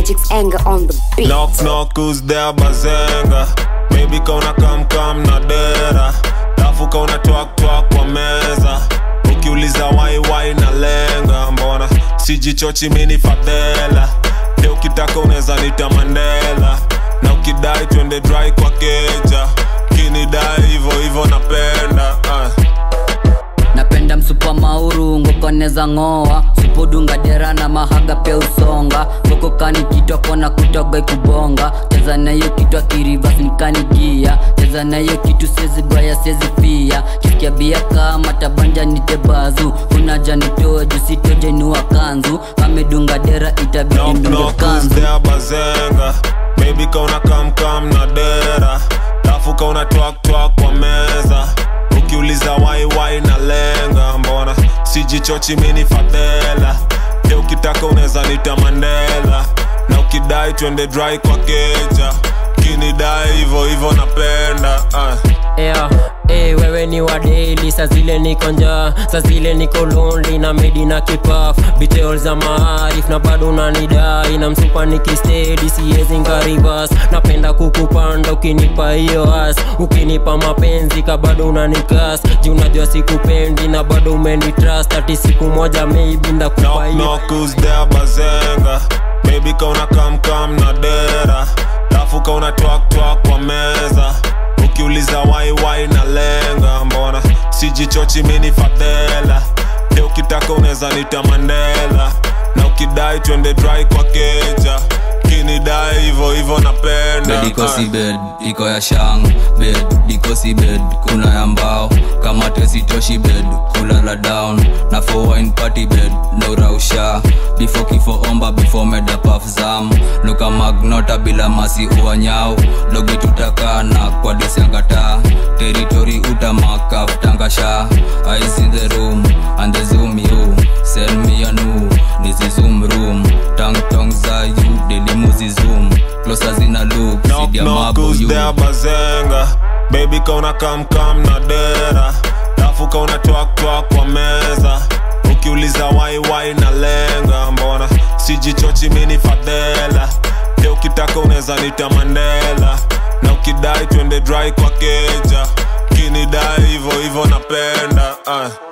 magic's anger on the beat. Knock knock who's there bazenga Baby kauna kam kam na dera Lafu kauna twak twak kwa meza Ukiuliza wai wai na lenga Mbona sijichochi mini fadhela Leo ukitaka unaweza nita Mandela Na ukidai twende dry kwa keja Kinidai hivo hivo napenda ah. napenda msupa mauru ngokoneza ng'oa supudunga dera na mahaga pia usonga ngokokani kitwa kona kutoga ikubonga cheza nayo kitwa kirivas nikanigia cheza nayo kitu sezi baya sezi pia kisikia bia kama tabanja nitebazu unaja nitoe jusitoje nuwa kanzu amedunga dera itabidi Knock ndunge knock who's kanzu there bazenga Baby kauna kam kam na dera Lafu kauna twak twak kwa meza Ukiuliza wai wai na lenga Mbona sijichochi mini fadhela Leo ukitaka unaweza nita Mandela Na ukidai twende dry kwa keja Kinidai hivo hivo napenda ah. yeah. Hey, wewe ni wa daily sa zile niko njaa sa zile niko lonely na medi na kipaf bitel za maarif na bado unanidai na msupa nikistedi siezi ngarivas napenda kukupanda ukinipa hiyo as ukinipa mapenzi ka bado unanikas ji unajua sikupendi na bado umenitrust ati siku moja maybe ndakupa Knock hiyo knock who's there bazenga Baby kauna kam kam na dera Lafu kauna twak twak kwa meza Ukiuliza wai wai na lenga Mbona sijichochi mini fadhela Leo ukitaka unaweza nita Mandela Na ukidai twende dry kwa keja Kinidai hivo hivo napenda bed iko ah. si bed iko ya shang bed iko si bed kuna ya mbao kama tesitoshi bed kulala down na for wine party bed no rausha before kifo omba before meda paf zam luka magnota bila masi uanyao dogi tutakana kwa disiangata territory utamakaf tangasha eyes in the room and the zoom you send me a new nizi zoom room tang tong za you daily muzi zoom closer zina look Knock sidia knock mabo who's you there bazenga Baby kauna kam kam na dera Lafu kauna twak twak kwa meza Ukiuliza wai wai na lenga Mbona sijichochi mini fadhela Leo ukitaka unaweza nita Mandela Na ukidai twende dry kwa keja Kinidai hivo hivo napenda ah.